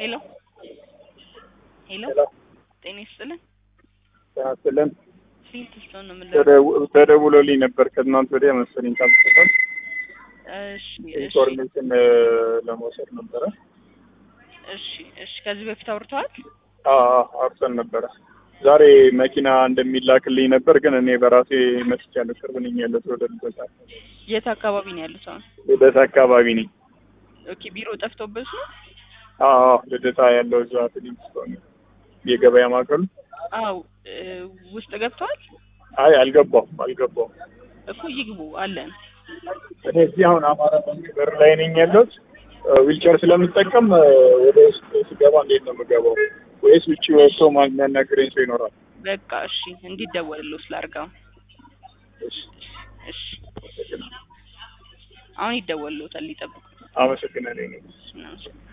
ሄሎ ሄሎ ሄሎ ጤና ይስጥልን። ያስለን ስንት ሰው ነው የምንለው? ተደውሎልኝ ነበር ከትናንት ወዲያ መሰለኝ ካልተሰጠን እሺ እሺ ኢንፎርሜሽን ለመውሰድ ነበረ። እሺ እሺ ከዚህ በፊት አውርተዋል? አዎ አውርተን ነበረ። ዛሬ መኪና እንደሚላክልኝ ነበር፣ ግን እኔ በራሴ መጥቻለሁ። ቅርብ ነኝ ያለሁት ወደ ልደታ የት አካባቢ ነው ያሉት አሁን? ልደታ አካባቢ ነኝ። ኦኬ ቢሮ ጠፍቶበት ነው? አዎ ልደታ ያለው እዛ ፊሊንግስቶን የገበያ ማዕከሉ። አው ውስጥ ገብተዋል አይ አልገባሁም አልገባሁም። እኮ ይግቡ አለን። እኔ እዚህ አሁን አማራ ባንክ በር ላይ ነኝ ያለሁት። ዊልቸር ስለምጠቀም ወደ ውስጥ ስገባ እንዴት ነው የምገባው? ወይስ ውጭ ወጥቶ ማ- የሚያናግረኝ ሰው ይኖራል? በቃ እሺ እንዲደወልልዎ ስላርጋው እሺ፣ እሺ አሁን ይደወልልዎታል ሊጠብቁ አመሰግናለሁ። እናመሰግናለን።